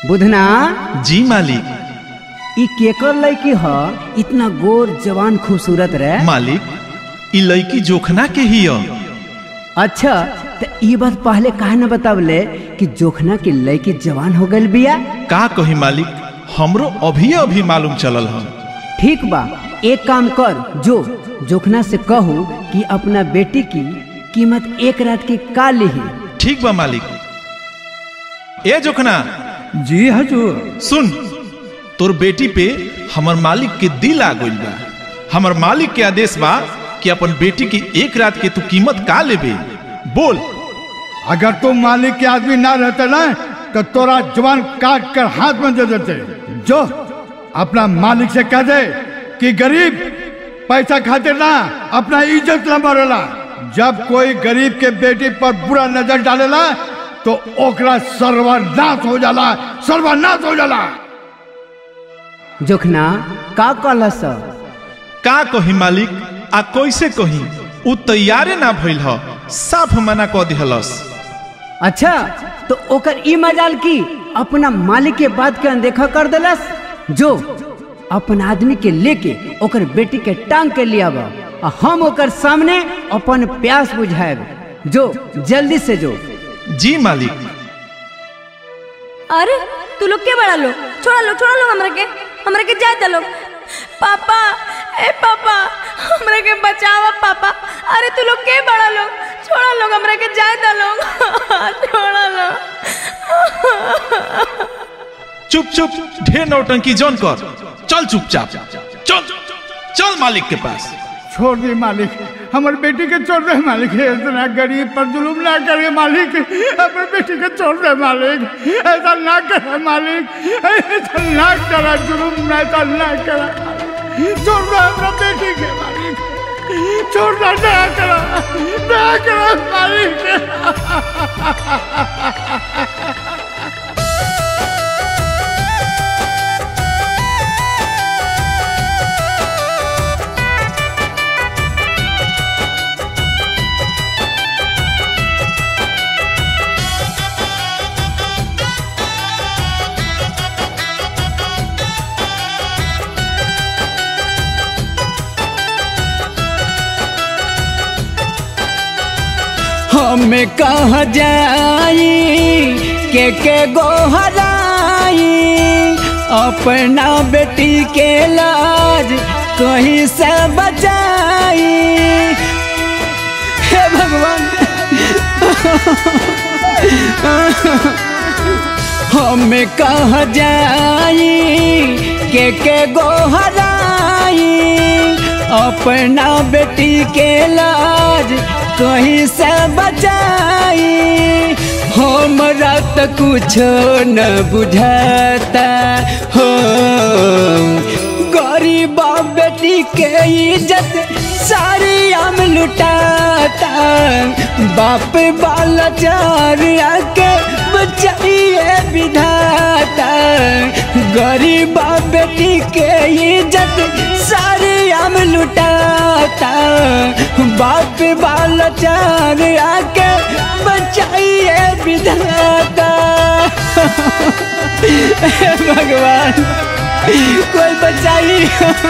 बुधना जी मालिक ई केकर लड़की ह इतना गोर जवान खूबसूरत रहे मालिक ई लड़की जोखना के ही ह। अच्छा तो ये बात पहले काहे न बतावले कि जोखना की लड़की जवान हो गई बिया का कही मालिक हमरो अभी अभी मालूम चलल ह ठीक बा एक काम कर जो जोखना से कहू कि अपना बेटी की कीमत एक रात की का लिही ठीक बा मालिक ए जोखना जी हजूर सुन तोर बेटी पे हमर मालिक के दिल आ गइल बा हमर मालिक के आदेश बा कि अपन बेटी की एक रात के तू कीमत का लेबे बोल अगर तुम मालिक के आदमी ना रहते ना तो तोरा जवान काट कर हाथ में दे देते जो अपना मालिक से कह दे कि गरीब पैसा खातिर ना अपना इज्जत न मरेला जब कोई गरीब के बेटी पर बुरा नजर डालेला तो ओकरा सर्वनाश हो जाला सर्वनाश हो जाला जोखना का कहलस का कही मालिक आ कैसे कही उ तैयारे ना भइल ह साफ मना क दिहलस अच्छा तो ओकर ई मजाल की अपना मालिक के बात के अनदेखा कर देलस जो अपन आदमी के लेके ओकर बेटी के टांग के लिया बा आ हम ओकर सामने अपन प्यास बुझाएब जो जल्दी से जो जी मालिक अरे तू लोग के बड़ा लो छोड़ा लो छोड़ा लो हमरा के हमरा के जाए दलो पापा ए पापा हमरा के बचावा पापा अरे तू लोग के बड़ा लो छोड़ा लो हमरा के जाए दलो छोड़ा लो चुप चुप ढेर नौटंकी जौन कर चल चुपचाप चल चल मालिक के पास छोड़ दे मालिक हमारे बेटी के छोड़ दे मालिक इतना गरीब पर जुलूम ना करे मालिक हमारे बेटी के छोड़ दे मालिक ऐसा ना करे मालिक ऐसा ना करा जुलूम ना ऐसा ना करा छोड़ दे हमारा बेटी के मालिक छोड़ दे ना करा ना करा मालिक हमें कहा जाई के के गोहराई अपना बेटी के लाज कहीं से बचाई हे भगवान हमें कहा जाई के के गोहराई अपना बेटी के लाज कहीं से बचाई हमरा तो कुछ न बुझाता हो गरीबा बेटी के इज्जत सारी हम लुटाता बाप बाला चार आके बचाइए विधाता गरीबा बेटी के इज्जत सारी हम लुटाता बाप बाला चार आके बचाइए विधाता हे भगवान कोई बचाइए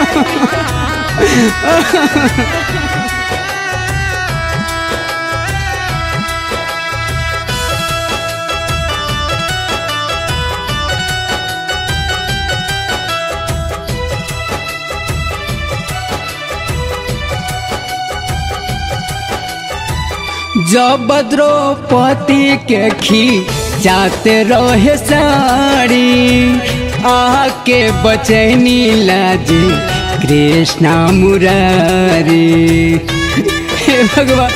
जब द्रौपदी के खी जाते रहे साड़ी आके बचैनी लाजी कृष्णा मुरारी हे भगवान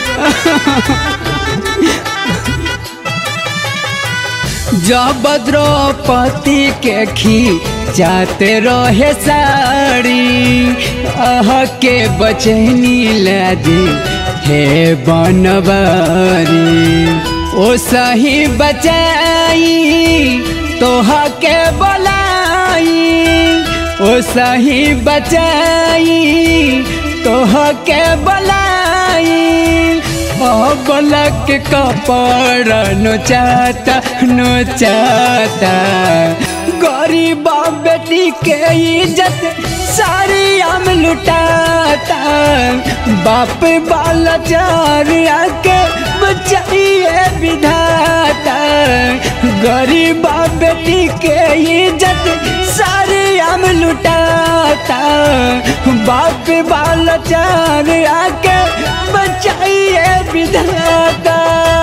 जब द्रौपदी के खी जाते रहे साड़ी आह के बचैनी लाजी हे बनवारी ओ सही बचाई तोहा के बोलाई ओ सही बचाई तोहा के बोलाई अब बालक कपड़ा नोचाता नोचाता गरीबा बेटी के इज्जत सारी आम लुटाता बाप बाला चार आके बचाइए विधाता गरीबा बेटी के इज्जत सारी आम लुटाता बाप बाला चार आके बचाइए विधाता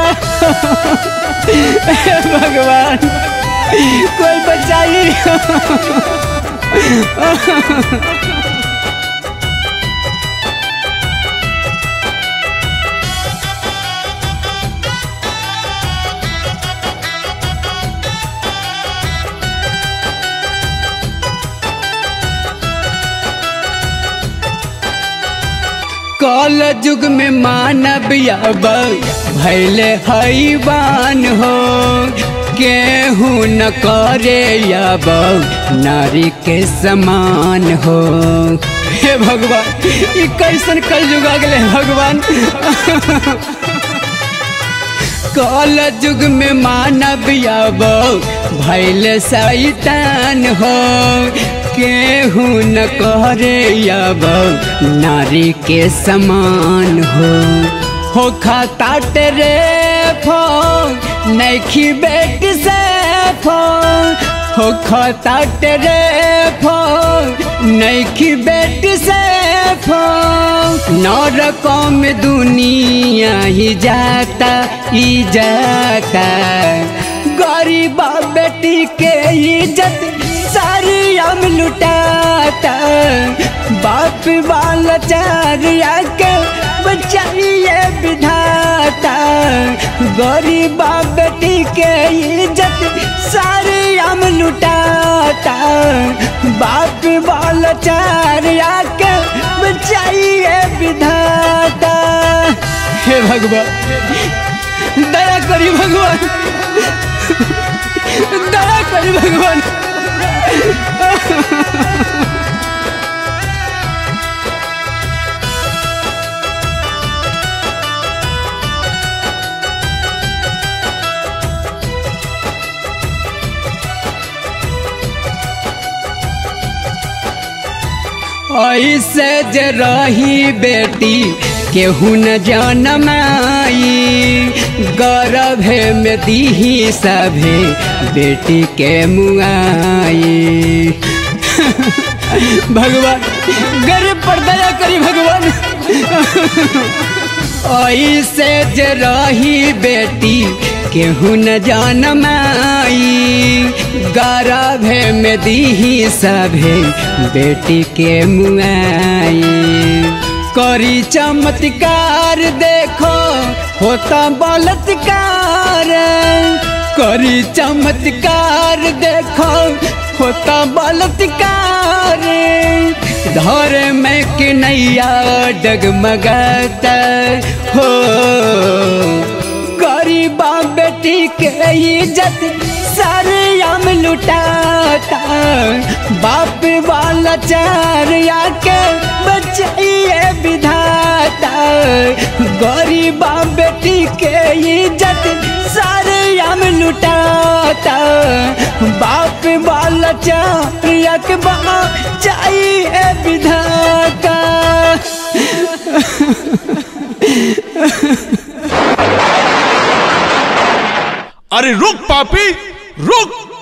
हे भगवान कोई बचाइए कल युग में मानव अब भैले हैवान हो केहू न करे अब नारी के समान हो हे भगवान ये कैसन कल युग आ गए भगवान कल युग में मानव अब भैल शैतान हो केहू न करे अब नारी के समान हो हो खाता रे फो नैखी बेटी से फो हो खाता रे फो नैखी बेटी से फो नरकों में दुनिया ही जाता ही जाता गरीबा बेटी के इज्जत सारी हम लुटाता बाप वाला चार आके बचाइए विधाता गरीबा बेटी के इज्जत सारी हम लुटाता बाप वाला चार आके बचाइए विधाता हे भगवान दया करी भगवान दया करी भगवान ऐसे जे रही बेटी केहू न जनमाई गर्भे में दीही सभे बेटी के मुआई भगवान गरीब पर दया करी भगवान ऐसे जे रही बेटी केहू न जनमाई गर्भे में दीही सभे बेटी के मुआई करी चमत्कार देखो होता बलात्कार करी चमत्कार देखो होता बलात्कार धर में के नैया डगमगाता हो गरीबा बेटी के इज्जत सारे आम लुटाता बाप वाला चार आके बचाइए विधाता गरीबा बेटी के इज्जत सारे आम लुटाता बाप वाला चार आके बचाइए विधाता अरे रुक पापी रुक